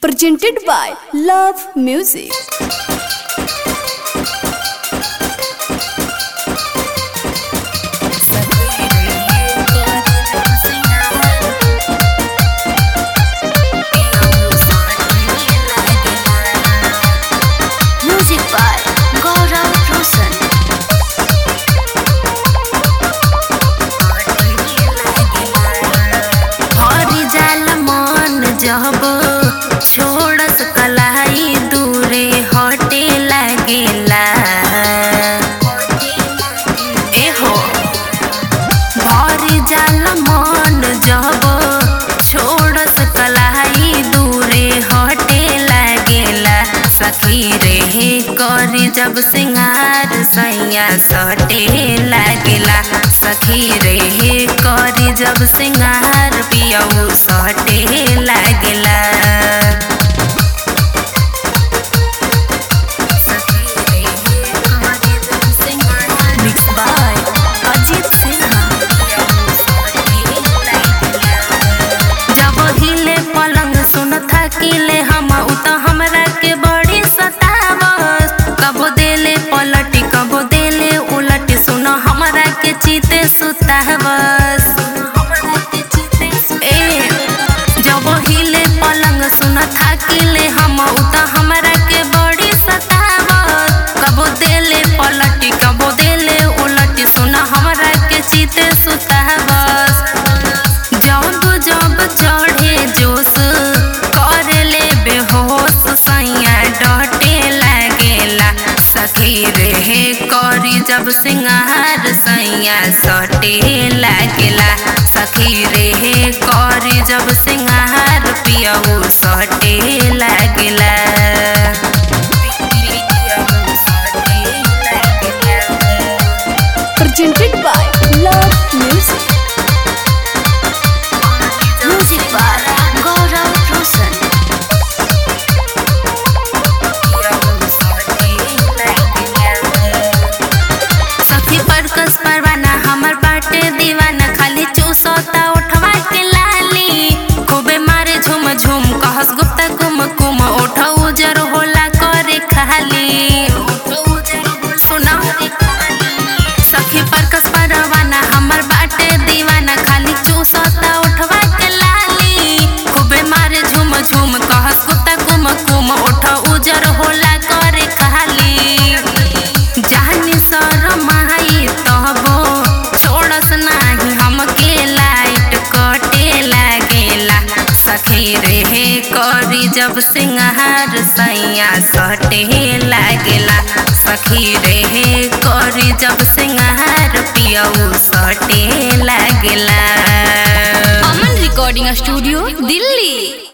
presented by Love Music. Music by Gaurav Roshan. हरि जाल मन जब छोड़स कलाई दूरे हटे लागेला एहो भरि जाल मन जब छोड़स कलाई दूरे हटे लागेला सखी रे करी जब सिंगार सैया सटे लागेला सखी रे करी जब सिंगार पियऊ सटे लागेला Mixed by Ajit Sinha. जब हिले पलंग सुन थकिले हम उ त हमरा के बड़ी सतावस कबो देले पलटी कबो देले उलटी सुन हमरा के चीते सुतावस ए जब हिले पलंग सुन थकिले हम उ त हमरा के बड़ी सतावस कबो देले पलटी कबो देले उलटी सुन हमरा के चीते सुतावस जब जब चढ़े जोश कर ले बेहोश सैया डटे लागेला सखी रे करी जब सिंगार सैया सटे लागेला सखी रे करी जब सिंगार पियऊ सटे लागेला Presented by Love Music. Music by Gaurav Roshan. सखी पर कस परवाना हमर बाटे दीवाना खाली चूसोता उठवा के लाली खूबे मारे झुम झुम कहस गुप्ता कुम कुम उठ उजर होला करे खाली सुना सखी पर कस परवाना हमर बाटे दीवाना खाली चूसोता उठवा के लाली खूबे मारे झुम झुम कहस गुप्ता कुम कुम उठ उजर होला करे खाली जानी शरमाई तबो छोड़स नाही हमके लाइट कटे लागेला सखी रे करी जब सिंगार सैया सटे लागेला सखी रे करी जब सिंगार पियऊ सटे लागेला Aman Recording Studio, Delhi.